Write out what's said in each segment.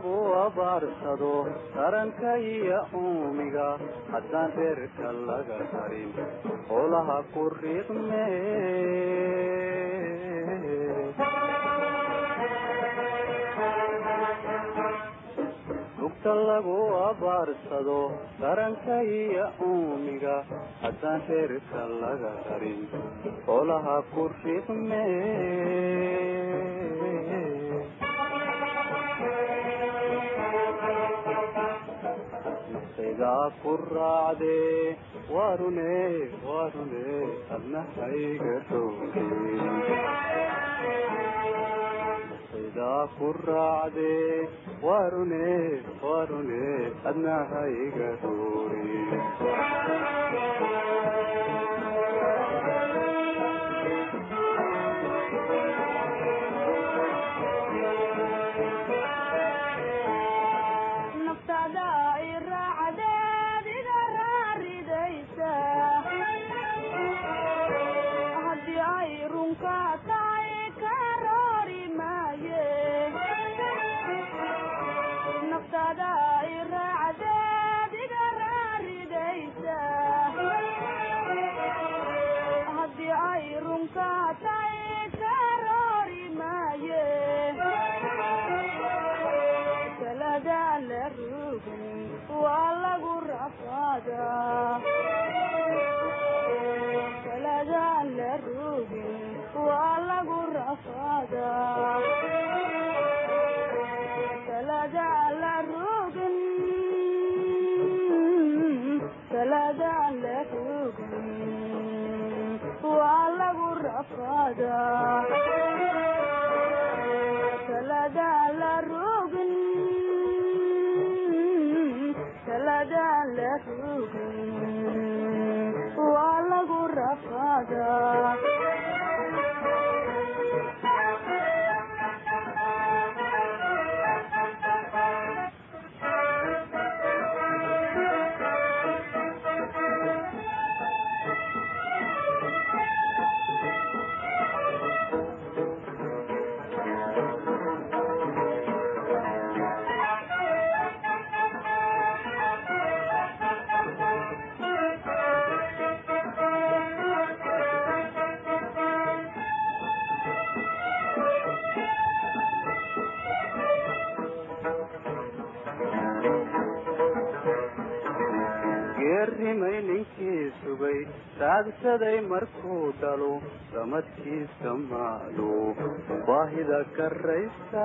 lagu abaarsado taranka iyo uumiga haddaan reerka laga tarin howlaha ku riiqme lugta lagu abaarsado taranka iyo uumiga haddaan reerka laga tarin howlaha ku riiqme nafsaydaa ku raacdee waarune waarune adna hayga dhowge nafsaydaa ku raacdee waarune waarune adna hayga dhowge naftada i raacdeed iga raaridaysa haddii ay runka tahay ka roori maaye naftada i raacdeed iga raaridaysa haddii ay runka tahay ka roori maaye talada la rogin waa lagu rafaadaa talada la rogin waa lagu rafaadaa talada la rogin talada la rogin waa lagu rafaadaa talada la rogin talada la rogin waa lagu rafaadaa geerrimay ninkii sugay raagsaday markuu dhalo samadkiisa maalo baahida karaysa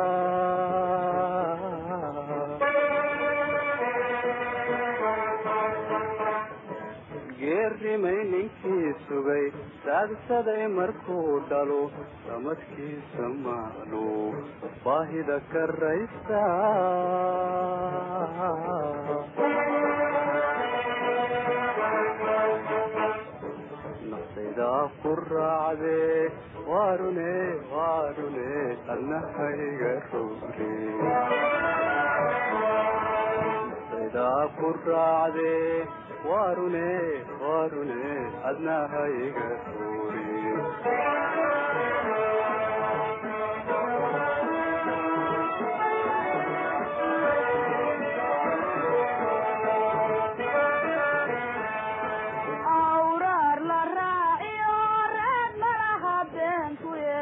geerrimay ninkii sugay raagsaday markuu dhalo samadkiisa maalo baahida karaysa nafsaydaa ku raacdee waarune waarune adna hayga rogre nafsaydaa ku raacdee waarune waarune adna hayga rogre awraar la raaciyo reed malaha beenkuye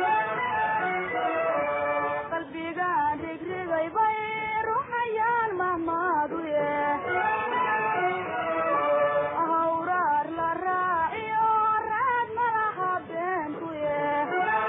qalbiga dhigrigay bay ruxayaan mahmaaduye awraar la raaciyo reed malaha beenkuye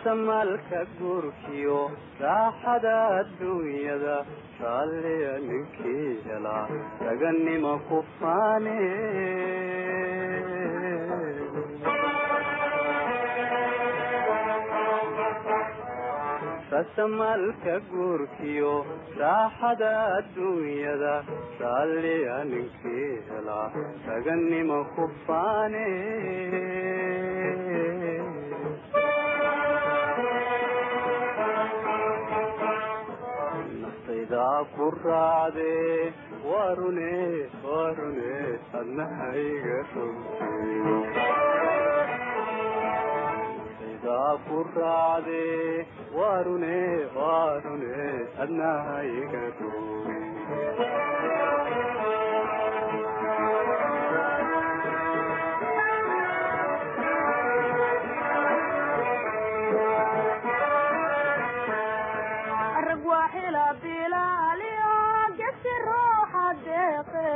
rasamalka guurkiyo raaxada adduunyada raalliya ninkii helaa raganima ku faane rasamalka guurkiyo raaxada adduunyada raalliya ninkii helaa raganima ku faane naftaydaa ku raacde warune warune adnahayga naftaydaa ku raacde warune warune adnahayga rag waa xila bilaaliyo gesi ruuxa deeqe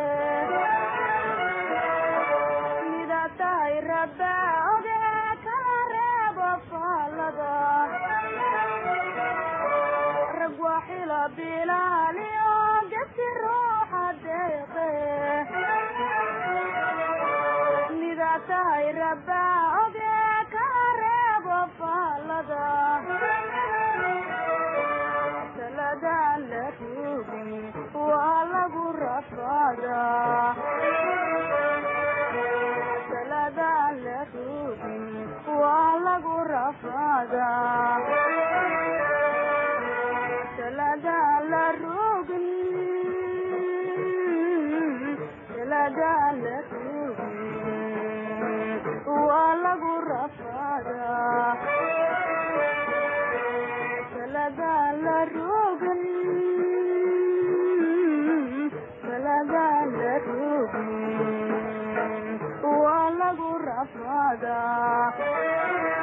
mida tahay rabba oge kala reebo faalada rag waa xila bilaaliyo gesi ruuxa deeqe mida tahay rabba oge kala reebo faalada saladaan la rugin waa lagu rafaadaa saladaan la rugin waa lagu rafaadaa saladaan la rugin saladaan la rugin waa lagu rafaadaa saladaan la rogin saladaan la rogin waa lagu rafaadaa